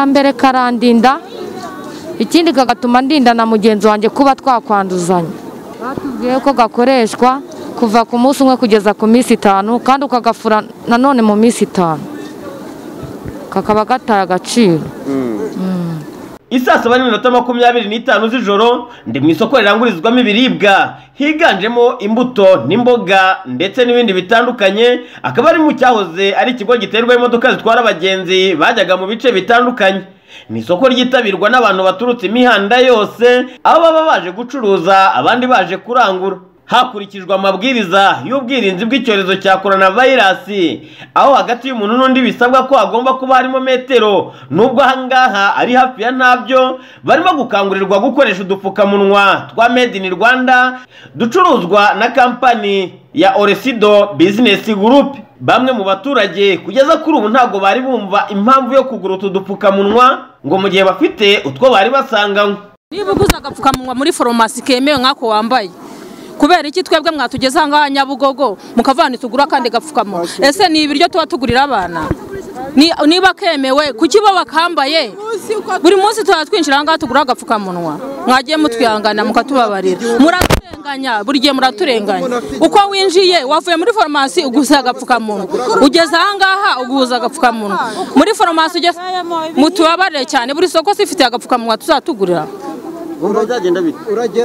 mbere karandinda ikindi kagatuma ndinda na mugenzi wanjye kuba twakwanduzanya batubwiye ko gakoreshwa kuva ku munsi umwe kugeza ku minsi itanu kandi ukagafura nanone mu minsi itanu kakaba gataye agaciro Isaa saba n'iminota makumyabiri n'itanu z'ijoro ndi mu isoko rirangurizwamo ibiribwa higanjemo imbuto n'imboga ndetse n'ibindi bitandukanye akaba ari mu cyahoze ari ikigo giterwaho imodoka zitwara abagenzi bajyaga mu bice bitandukanye ni isoko ryitabirwa n'abantu baturutse imihanda yose aho baba baje gucuruza abandi baje kurangura hakurikijwe amabwiriza y'ubwirinzi bw'icyorezo cya coronavirus aho hagati y'umuntu n'undi bisabwa ko hagomba kuba harimo metero nubwo ahangaha ari hafi ya ntabyo barimo gukangurirwa gukoresha udupfukamunwa twa made in rwanda ducuruzwa na kampani ya oresido bizinesi gurupe bamwe mu baturage kugeza kuri ubu ntabwo bari bumva impamvu yo kugura utu dupfukamunwa ngo mu gihe bafite utwo bari basanganywe niba uguze agapfukamunwa muri farumasi kemewe nk'ako wambaye kubera iki twebwe mwatugeze ahangaha nyabugogo mukavana tugura akandi gapfukamunwa ese ni ibiryo tuba tugurira abana Ni- niba kemewe kuki bo bakambaye buri munsi tuba twinjira ahangaha tugura agapfukamunwa mwagiye mutwihangana mukatubabarira muraturenganya buri gihe muraturenganya uko winjiye wavuye muri farumasi uguze agapfukamunwa ugeze ahangaha uguza agapfukamunwa muri farumasi ugeze mutubabarire cyane buri soko sifite agapfukamunwa tuzatugurira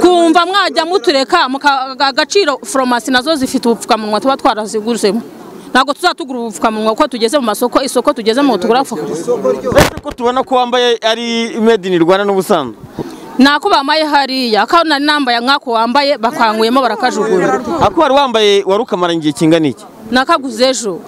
kumva mwajya mutureka muka- agaciro foromasi nazo zifite ubupfukamunwa tuba twaraziguzemo ntabwo tuzatugura ubupfukamunwa kuko tugeze mu masoko isoko tugezemo tugura ubupfukamunwa uretse ko tubona ko wambaye ari made in rwanda n'ubusanzwe ntako bambaye hariya kandi nari nambaye nk'ako wambaye bakanguyemo barakajugunya ako wari wambaye wari ukamaranye igihe kingana iki nakaguze ejo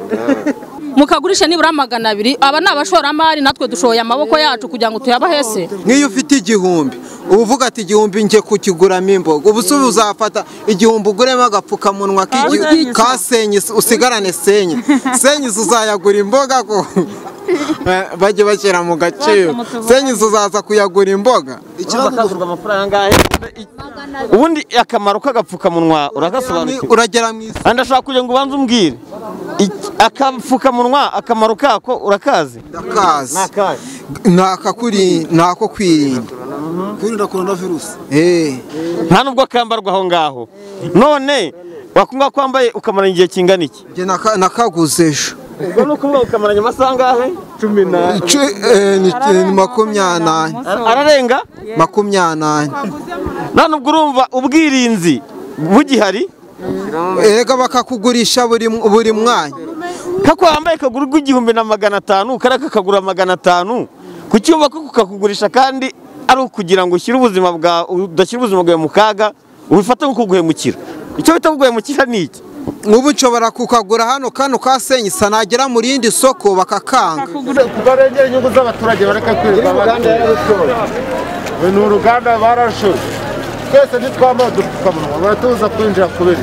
mukagurisha nibura magana abiri aba ni abashoramari natwe dushoye amaboko yacu kugira ngo tuyabahese nk'iyo ufite igihumbi uba uvuga ati igihumbi njye kukiguramo imboga ubu se uzafata igihumbi uguremo agapfukamunwa k'igi- ka senyisi usigarane senyi senyisi uzayagura imboga ko Eh, bajye bashyira mu gaciro senyisi uzaza kuyagura imboga bakagurwa amafaranga angahe ubundi akamaro k'agapfukamunwa uragasobanukiwe uragera mu isoko kandi ashaka kugira ngo ubanze umbwire iki- agapfukamunwa akamaro kako urakazi ndakazi ni akakuri ni ako kwirinda kwirinda korona virusi Eh. nta nubwo kambarwa aho ngaho none wakumva ko wambaye ukamaranye igihe kingana iki Njye naka- nakaguze ejo ubwo ni ukuvuga ukamaranye amasaha angahe cumi n'ane Icu- eh, ni- ni makumyabiri ararenga makumyabiri nta nubwo urumva ubwirinzi bugihari erega bakakugurisha buri buri mwanya kako wambaye kagura igihumbi na magana atanu kariya kakagura magana atanu ku cyumba ko kukakugurisha kandi ari ukugira ngo ushyire ubuzima bwa udashyire ubuzima bwawe mu kaga ubifate nko kuguhemukira icyo bita kuguhemukira ni iki nk'ubu nshobora kukagura hano kano ka senyisa nagera mu rindi soko bakakanga barengera inyungu z'abaturage bareka kwirirwa barashoye ubu ni uruganda barashoye twese ntitwambaye udupfukamunwa baratubuza kwinjira kubiri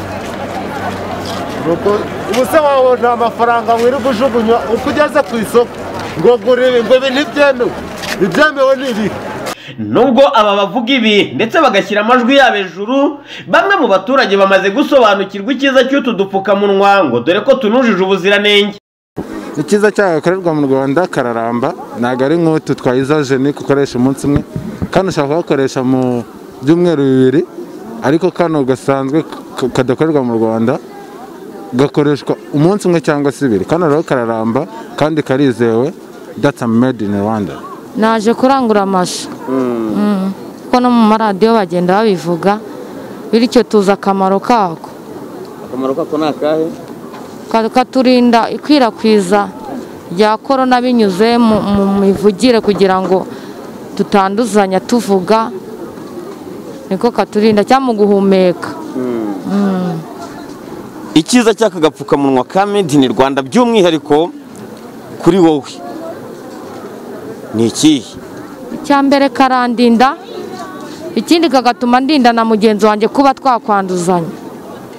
ubuse wawe nta mafaranga wirirwa ujugunywa uko ugeze ku isoko ngo gura ibi ngo ibi ntibyemewe ibyemewe ni ibi nubwo aba bavuga ibi ndetse bagashyira amajwi yabo hejuru bamwe mu baturage bamaze gusobanukirwa icyiza cy'utu dupfukamunwa ngo dore ko tunujije ubuziranenge icyiza cyayo gakorerwa mu rwanda kararamba ntabwo ari nk'utu twa izojenike ukoresha umunsi umwe kano ushobora kugakoresha mu byumweru bibiri ariko kano gasanzwe k- kadakorerwa mu rwanda gakoreshwa umunsi umwe cyangwa se ibiri kano rero kararamba kandi karizewe datsa made in rwanda naje kurangura amashu Mm. kuko no mu maradiyo bagenda babivuga bityo tuzi akamaro kako akamaro kako ni akahe Ka- katurinda ikwirakwiza rya korona binyuze mu mu mivugire kugira ngo tutanduzanya tuvuga niko katurinda cyangwa mu guhumeka icyiza cy'aka gapfukamunwa ka made in rwanda by'umwihariko kuri wowe ni ikihe icya mbere karandinda ikindi kagatuma ndinda na mugenzi wanjye kuba twakwanduzanya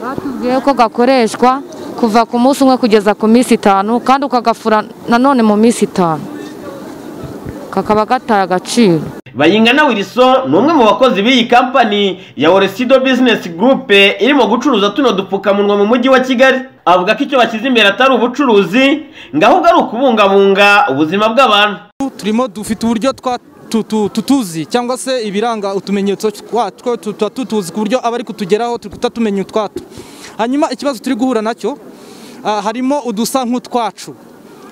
batubwiye ko gakoreshwa kuva ku munsi umwe kugeza ku minsi itanu kandi ukagafura nanone mu minsi itanu kakaba gataye agaciro bayingana wilson ni umwe mu bakozi b'iyi kampani ya oresido bizinesi gurupe irimo gucuruza tuno dupfukamunwa mu mujyi wa kigali avuga ko icyo bashyize imbere atari ubucuruzi ngo ahubwo ari ukubungabunga ubuzima bw'abantu turimo dufite uburyo twa- tu- tu- tutuzi cyangwa se ibiranga utumenyetso twatwo tu- tuba tutuzi ku buryo abari kutugeraho turi kutatumenya utwatwo hanyuma ikibazo turi guhura nacyo ah, harimo udusa nk'utwacu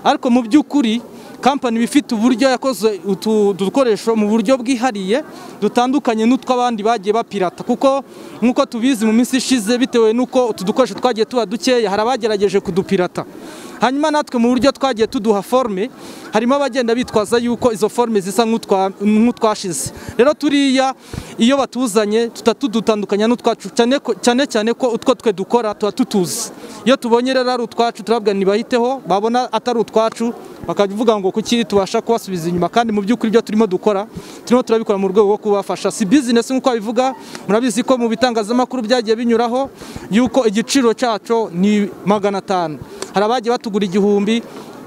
ariko mu by'ukuri kampani iba ifite uburyo yakoze utu dukoresho mu buryo bwihariye dutandukanye n'utw'abandi bagiye bapirata kuko nk'uko tubizi mu minsi ishize bitewe n'uko utu dukoresho twagiye tuba dukeya hari abagerageje kudupirata hanyuma natwe mu buryo twagiye tuduha forme harimo abagenda bitwaza yuko izo forme zisa nk'utwa- nk'utwashize rero turiya iyo batuzanye tuta tudutandukanya n'utwacu cyane ko- cyane cyane ko utwo twe dukora tuba tutuzi iyo tubonye rero ari utwacu turababwira ntibahiteho babona atari utwacu bakavuga ngo kuki tubasha kubasubiza inyuma kandi mu by'ukuri ibyo turimo dukora turimo turabikora mu rwego rwo kubafasha si business nk'uko babivuga murabizi ko mu bitangazamakuru byagiye binyuraho yuko igiciro cyacu ni magana atanu hari abagiye batugura igihumbi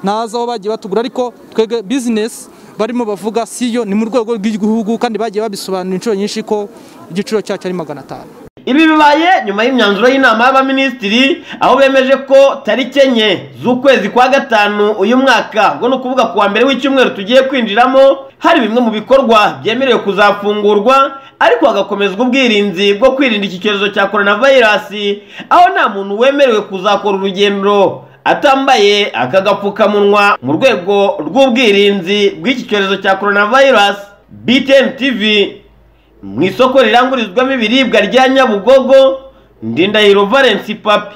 ntazi aho bagiye batugura ariko twebwe business barimo bavuga si yo ni mu rwego rw'igihugu kandi bagiye babisobanura inshuro nyinshi ko igiciro cyacu ari magana atanu ibi bibaye nyuma y'imyanzuro y'inama y'abaminisitiri aho bemeje ko tariki enye z'ukwezi kwa gatanu uyu mwaka ubwo ni ukuvuga ku wa mbere w'icyumweru tugiye kwinjiramo hari bimwe mu bikorwa byemerewe kuzafungurwa ariko hagakomezwa ubwirinzi bwo kwirinda iki cyorezo cya coronavirus aho nta muntu wemerewe kuzakora urugendo atambaye aka gapfukamunwa mu rwego rw'ubwirinzi bw'iki cyorezo cya coronavirus BTN TV mu isoko rirangurizwamo ibiribwa rya nyabugogo ndindahiro valence papi